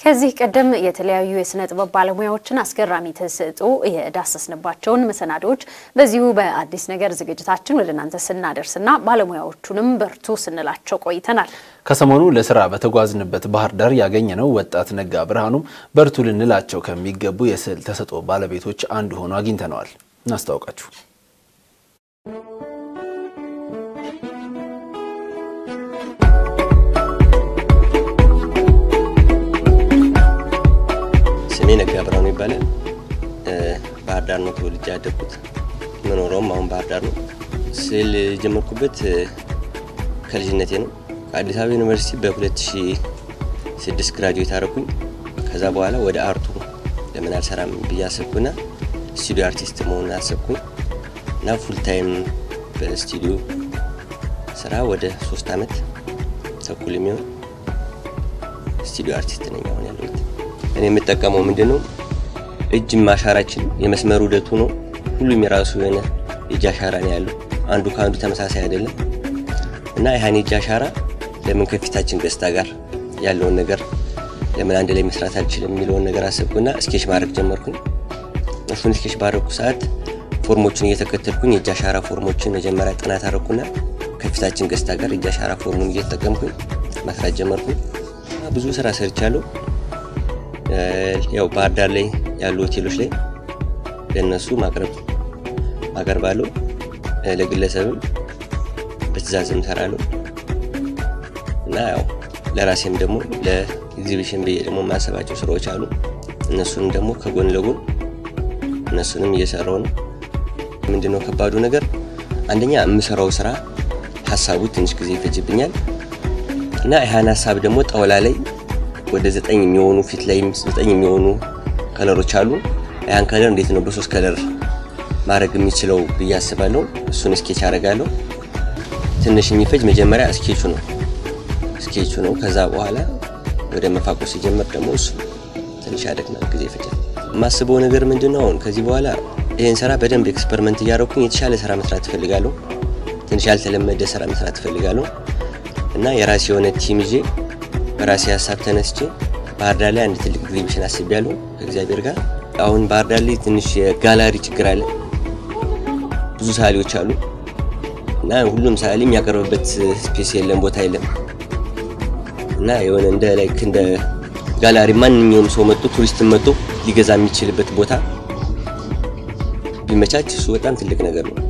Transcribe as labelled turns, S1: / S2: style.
S1: ከዚህ ቀደም የተለያዩ የስነ ጥበብ ባለሙያዎችን አስገራሚ ተሰጥኦ የዳሰስንባቸውን መሰናዶዎች በዚሁ በአዲስ ነገር ዝግጅታችን ወደ እናንተ ስናደርስና ባለሙያዎቹንም በርቱ ስንላቸው ቆይተናል።
S2: ከሰሞኑ ለስራ በተጓዝንበት ባህር ዳር ያገኘነው ወጣት ነጋ ብርሃኑም በርቱ ልንላቸው ከሚገቡ የስዕል ተሰጥኦ ባለቤቶች አንዱ ሆኖ አግኝተነዋል። እናስታውቃችሁ።
S3: ስሜ ነጋ ብርሃኑ ይባላል። ባህር ዳር ነው ተወልጄ ያደግኩት። የምኖረውም አሁን ባህር ዳር ነው። ስዕል የጀመርኩበት ከልጅነቴ ነው። ከአዲስ አበባ ዩኒቨርሲቲ በ2006 ግራጁዌት አደረኩኝ። ከዛ በኋላ ወደ አርቱ ለምን አልሰራም ብዬ አሰብኩና ስቱዲዮ አርቲስት መሆን አሰብኩኝ እና ፉል ታይም በስቱዲዮ ስራ ወደ ሶስት አመት ተኩል የሚሆን ስቱዲዮ አርቲስት ነኝ አሁን ያለሁት። እኔ የምጠቀመው ምንድን ነው እጅ ማሻራችን የመስመር ውደቱ ነው። ሁሉም የራሱ የሆነ የእጅ አሻራ ነው ያለው። አንዱ ከአንዱ ተመሳሳይ አይደለም እና ይህን የእጅ አሻራ ለምን ከፊታችን ገጽታ ጋር ያለውን ነገር ለምን አንድ ላይ መስራት አልችልም የሚለውን ነገር አሰብኩና ስኬች ማድረግ ጀመርኩኝ። እሱን ስኬች ባደረግኩ ሰዓት ፎርሞችን እየተከተልኩኝ የእጅ አሻራ ፎርሞችን መጀመሪያ ጥናት አደረግኩና ከፊታችን ገጽታ ጋር የእጅ አሻራ ፎርሙን እየተጠቀምኩኝ መስራት ጀመርኩኝ። ብዙ ስራ ሰርቻለሁ። ያው ባህር ዳር ላይ ያሉ ሆቴሎች ላይ ለእነሱ ማቅረብ አቀርባለሁ። ለግለሰብም በትእዛዝም እሰራለሁ እና ያው ለራሴም ደግሞ ለኤግዚቢሽን ብዬ ደግሞ የማሰባቸው ስራዎች አሉ። እነሱንም ደግሞ ከጎን ለጎን እነሱንም እየሰራው ነው። ምንድነው ከባዱ ነገር አንደኛ የምሰራው ስራ ሀሳቡ ትንሽ ጊዜ ይፈጅብኛል እና ይህን ሀሳብ ደግሞ ጣውላ ላይ ወደ ዘጠኝ የሚሆኑ ፊት ላይም ዘጠኝ የሚሆኑ ከለሮች አሉ። ያን ከለር እንዴት ነው በሶስት ከለር ማድረግ የሚችለው ብዬ አስባለሁ። እሱን ስኬች አደርጋለሁ። ትንሽ የሚፈጅ መጀመሪያ ስኬቹ ነው ስኬቹ ነው። ከዛ በኋላ ወደ መፋቆ ሲጀመር ደግሞ እሱ ትንሽ ያደክማል፣ ጊዜ ይፈጃል። የማስበው ነገር ምንድን ነው አሁን ከዚህ በኋላ ይህን ስራ በደንብ ኤክስፐሪመንት እያደረኩኝ የተሻለ ስራ መስራት እፈልጋለሁ። ትንሽ ያልተለመደ ስራ መስራት እፈልጋለሁ እና የራሴ የሆነ ቲም ይዤ በራሴ ሀሳብ ተነስቼ ባህር ዳር ላይ አንድ ትልቅ ኤግዚቢሽን አስቤያለሁ ከእግዚአብሔር ጋር። አሁን ባህር ዳር ላይ ትንሽ የጋላሪ ችግር አለ። ብዙ ሰዓሊዎች አሉ እና ሁሉም ሰዓሊ የሚያቀርብበት ስፔስ የለም፣ ቦታ የለም እና የሆነ እንደ ላይክ እንደ ጋላሪ ማንኛውም ሰው መጥቶ ቱሪስትን መጥቶ ሊገዛ የሚችልበት ቦታ ቢመቻች እሱ በጣም ትልቅ ነገር ነው።